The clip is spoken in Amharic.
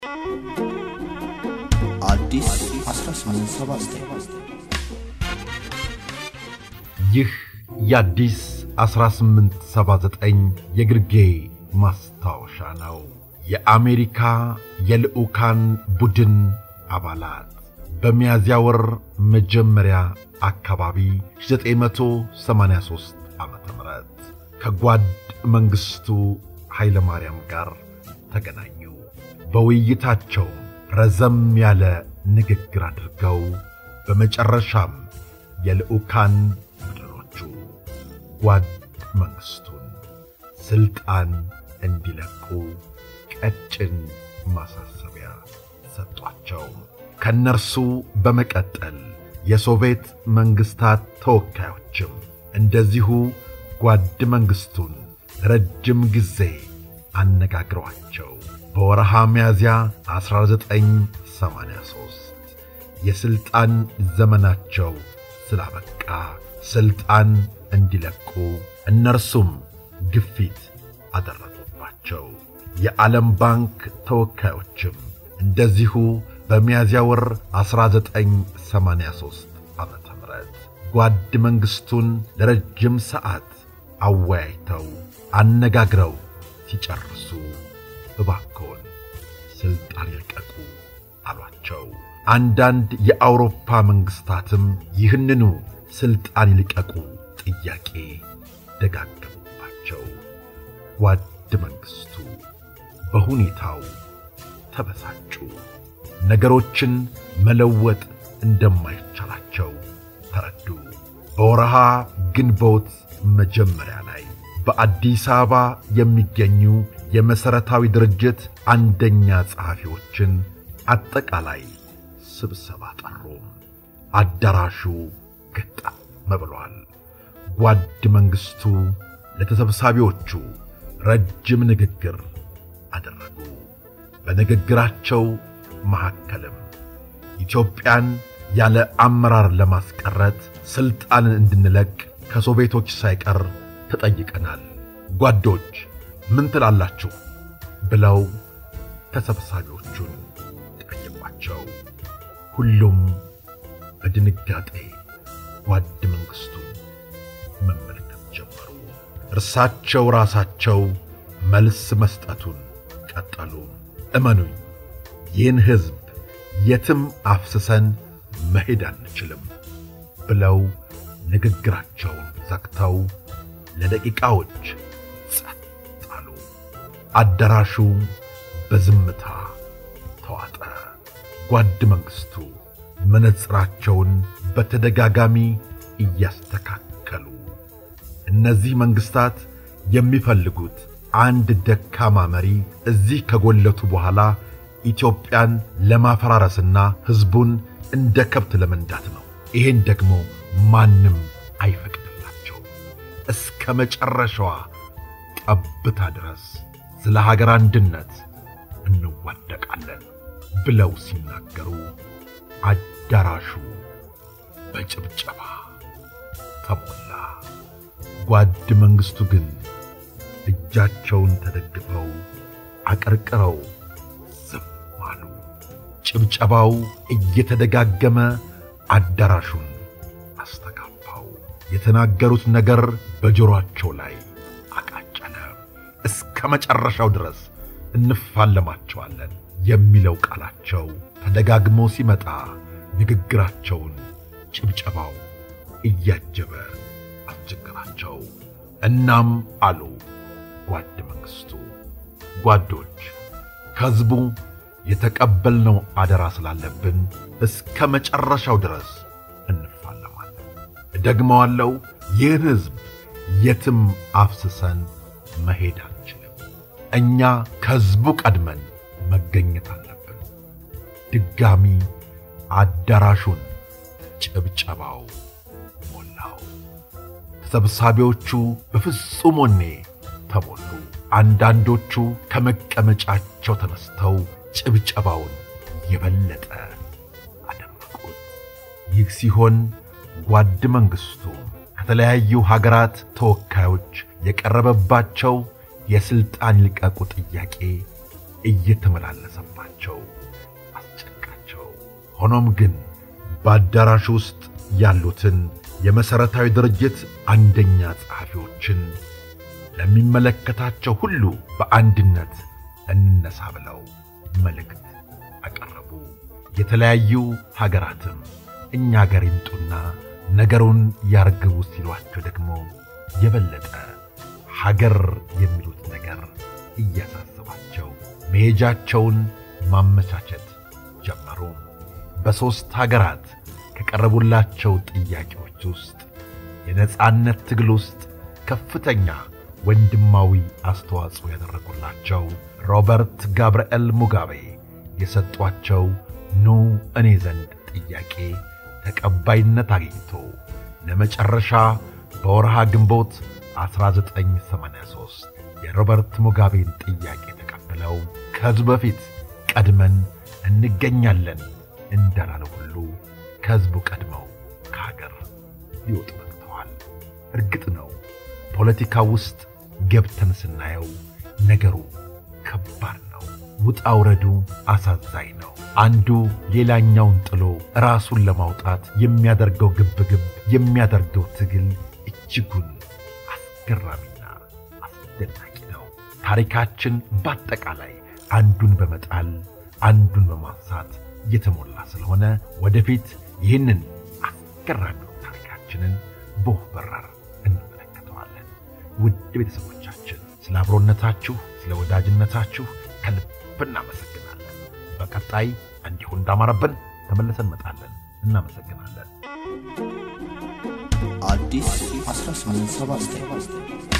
አዲስ 1879 ይህ የአዲስ 1879 የግርጌ ማስታወሻ ነው። የአሜሪካ የልዑካን ቡድን አባላት በሚያዝያ ወር መጀመሪያ አካባቢ 1983 ዓ ም ከጓድ መንግሥቱ ኃይለ ማርያም ጋር ተገናኙ። በውይይታቸው ረዘም ያለ ንግግር አድርገው በመጨረሻም የልዑካን ቡድኖቹ ጓድ መንግሥቱን ሥልጣን እንዲለቁ ቀጭን ማሳሰቢያ ሰጧቸው። ከእነርሱ በመቀጠል የሶቪየት መንግሥታት ተወካዮችም እንደዚሁ ጓድ መንግሥቱን ረጅም ጊዜ አነጋግረዋቸው በወረሃ ሚያዝያ 1983 የሥልጣን ዘመናቸው ስላበቃ ሥልጣን እንዲለቁ እነርሱም ግፊት አደረጉባቸው። የዓለም ባንክ ተወካዮችም እንደዚሁ በሚያዝያ ወር 1983 ዓ ም ጓድ መንግሥቱን ለረጅም ሰዓት አወያይተው አነጋግረው ሲጨርሱ እባክዎን ሥልጣን ይልቀቁ አሏቸው። አንዳንድ የአውሮፓ መንግሥታትም ይህንኑ ሥልጣን ይልቀቁ ጥያቄ ደጋገሙባቸው። ጓድ መንግሥቱ በሁኔታው ተበሳጩ። ነገሮችን መለወጥ እንደማይቻላቸው ተረዱ። በወረሃ ግንቦት መጀመሪያ ላይ በአዲስ አበባ የሚገኙ የመሠረታዊ ድርጅት አንደኛ ጸሐፊዎችን አጠቃላይ ስብሰባ ጠሩ። አዳራሹ ገጠም ብሏል። ጓድ መንግሥቱ ለተሰብሳቢዎቹ ረጅም ንግግር አደረጉ። በንግግራቸው መካከልም ኢትዮጵያን ያለ አመራር ለማስቀረት ሥልጣንን እንድንለቅ ከሶቪየቶች ሳይቀር ተጠይቀናል። ጓዶች ምን ትላላችሁ? ብለው ተሰብሳቢዎቹን ጠየቋቸው። ሁሉም በድንጋጤ ጓድ መንግሥቱን መመልከት ጀመሩ። እርሳቸው ራሳቸው መልስ መስጠቱን ቀጠሉ። እመኑኝ፣ ይህን ሕዝብ የትም አፍስሰን መሄድ አንችልም ብለው ንግግራቸውን ዘግተው ለደቂቃዎች ጸጥ አሉ። አዳራሹ በዝምታ ተዋጠ። ጓድ መንግሥቱ መነጽራቸውን በተደጋጋሚ እያስተካከሉ እነዚህ መንግሥታት የሚፈልጉት አንድ ደካማ መሪ እዚህ ከጎለቱ በኋላ ኢትዮጵያን ለማፈራረስና ሕዝቡን እንደ ከብት ለመንዳት ነው። ይሄን ደግሞ ማንም አይፈቅድላቸው። እስከ መጨረሻዋ ጠብታ ድረስ ስለ ሀገር አንድነት እንዋደቃለን ብለው ሲናገሩ አዳራሹ በጭብጨባ ተሞላ። ጓድ መንግሥቱ ግን እጃቸውን ተደግፈው አቀርቅረው ዝም አሉ። ጭብጨባው እየተደጋገመ አዳራሹን አስተጋባው። የተናገሩት ነገር በጆሮአቸው ላይ አቃጨለ። እስከ መጨረሻው ድረስ እንፋለማቸዋለን የሚለው ቃላቸው ተደጋግሞ ሲመጣ ንግግራቸውን ጭብጨባው እያጀበ አስቸገራቸው። እናም አሉ ጓድ መንግሥቱ፣ ጓዶች ከሕዝቡ የተቀበልነው አደራ ስላለብን እስከ መጨረሻው ድረስ እንፋለማለን። ደግመዋለው፣ ይህን ሕዝብ የትም አፍስሰን መሄድ አንችልም። እኛ ከሕዝቡ ቀድመን መገኘት አለብን። ድጋሚ አዳራሹን ጭብጨባው ሞላው። ተሰብሳቢዎቹ በፍጹም ወኔ ተሞሉ። አንዳንዶቹ ከመቀመጫቸው ተነስተው ጭብጨባውን የበለጠ አደመቁት። ይህ ሲሆን ጓድ መንግሥቱ ከተለያዩ ሀገራት ተወካዮች የቀረበባቸው የሥልጣን ይልቀቁ ጥያቄ እየተመላለሰባቸው አስጨንቃቸው። ሆኖም ግን በአዳራሽ ውስጥ ያሉትን የመሠረታዊ ድርጅት አንደኛ ጸሐፊዎችን ለሚመለከታቸው ሁሉ በአንድነት እንነሳ ብለው መልእክት አቀረቡ። የተለያዩ ሀገራትም እኛ አገር ይምጡና ነገሩን ያርግቡ ሲሏቸው ደግሞ የበለጠ ሀገር የሚሉት ነገር እያሳሰባቸው መሄጃቸውን ማመቻቸት ጀመሩ። በሦስት ሀገራት ከቀረቡላቸው ጥያቄዎች ውስጥ የነጻነት ትግል ውስጥ ከፍተኛ ወንድማዊ አስተዋጽኦ ያደረጉላቸው ሮበርት ጋብርኤል ሙጋቤ የሰጧቸው ኑ እኔ ዘንድ ጥያቄ ተቀባይነት አግኝቶ ለመጨረሻ በወርሃ ግንቦት 1983 የሮበርት ሙጋቤን ጥያቄ ተቀብለው ከሕዝቡ በፊት ቀድመን እንገኛለን እንዳላለው ሁሉ ከሕዝቡ ቀድመው ከሀገር ሊወጡ በቅተዋል። እርግጥ ነው ፖለቲካ ውስጥ ገብተን ስናየው ነገሩ ከባድ ነው። ውጣ ውረዱ አሳዛኝ ነው። አንዱ ሌላኛውን ጥሎ ራሱን ለማውጣት የሚያደርገው ግብግብ የሚያደርገው ትግል እጅጉን አስገራሚና አስደናቂ ነው። ታሪካችን በአጠቃላይ አንዱን በመጣል አንዱን በማንሳት የተሞላ ስለሆነ ወደፊት ይህንን አስገራሚውን ታሪካችንን በወፍ በረር እንመለከተዋለን። ውድ ቤተሰቦቻችን ስለ አብሮነታችሁ፣ ስለ ወዳጅነታችሁ ከልብ እናመሰግናለን። በቀጣይ እንዲሁ እንዳማረብን ተመልሰን እንመጣለን። እናመሰግናለን። አዲስ 1879